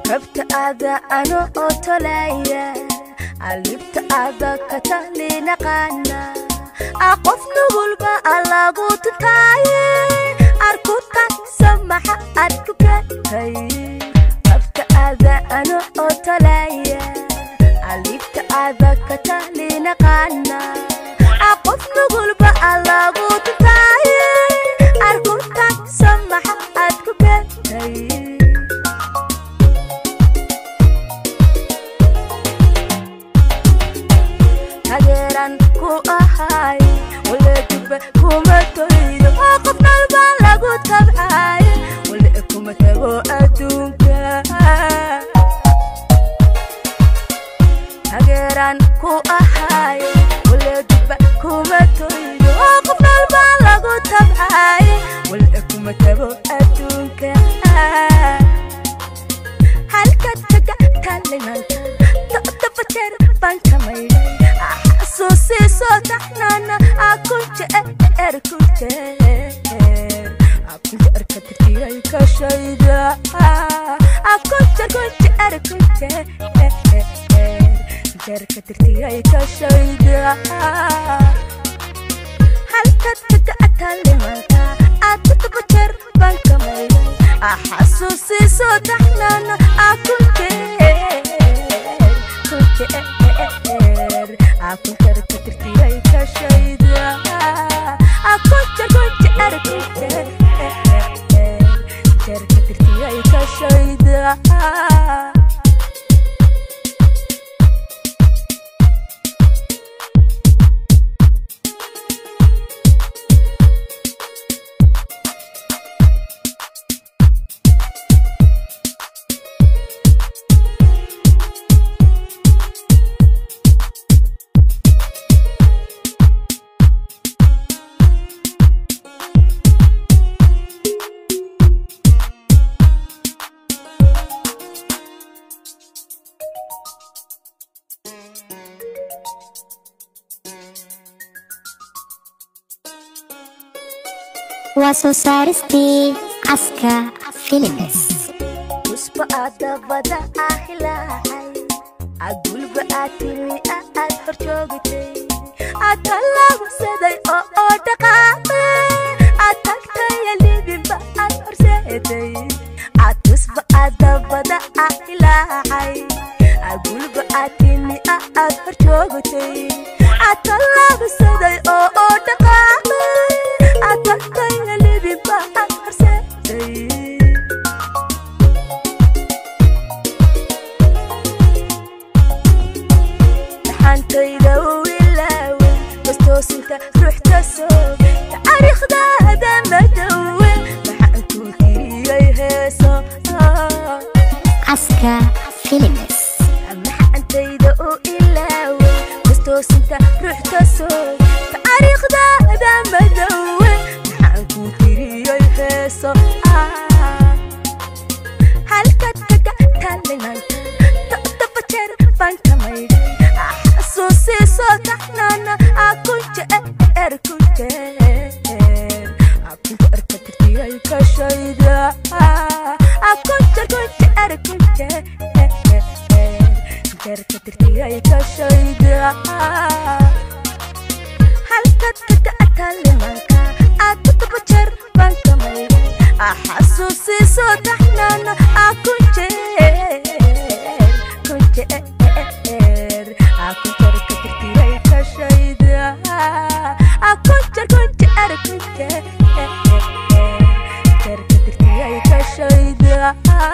rabta aada ano oo tolaya alibta aada ka talinaqaana qof nugulba alagu tutaaye arkuta samaxa aad ku gatay rabta aada ano oo tolaya alibta aada ka talinaqaana qof nugulba alagu tutaaye arkuta samaxa aad ku gatay tageeran ku ahay waleediba kuma toydo oo qof nalba lagu tabcay wale kuma tago adduunka tageeran ku ahay waleediba kuma toydo oo qof nalba lagu tabcay wale kuma tago adduunka halkaad kaga talinanta todobajeer baan ka maydhay xasuusiisoo taxnaana akunjeer kunjeer akunjeerka tirtiyay ka shayda akunjeer kunjeer kunjeer kunjeerka tirtiyay ka shayda halkaad kaga talimanta aad todobajeer baan ka maydhay xasuusiisoo taxnaana akunjeer kunjeer akunjeer ka tirtiyay ka shayda akunjeer kunjeer kunjeer kunjeer ka tirtiyay ka shayda waa soo saaristii caska philips usba aadabada ah ilaahay agulba aad timi aad hor joogtay aad tallaabsaday oo oo dhaqaaqay aad tagtaya libinba aad horseeday aad usba aadabada ah ilaahay agulba aad timi aad hor joogtay aad tallaabsaday oo oo dhaqaaqay aad tagtaya libinba aad horseeday dhaxantayda u ilaawe bastoosinta ruuxta soobe taariikhdaada madowe maxaan kuu tiriyey heeso caska philips maxantayda u ilaawe bastoosinta ruuxta soobe taariikhdaada madowe maxaan kuu tiriyey heeso halkaad kaga talinanta todoba jeer baan ka maydhay xasuusiisoo taxnaana akunjeer kunjeer akunjeerka tirtiyay ka shayda akunjeer kunjeer kunjeer kunjeerka tirtiyay ka shayda halkaad kaga talimanka aad todoba jeer baan ka maydhay xasuusiisoo taxnaana akunjeer kunjeer akunjeerka tirtiyay ka shayda akunjeer kunjeer kunjeer kunjeerka tirtiyay ka shayda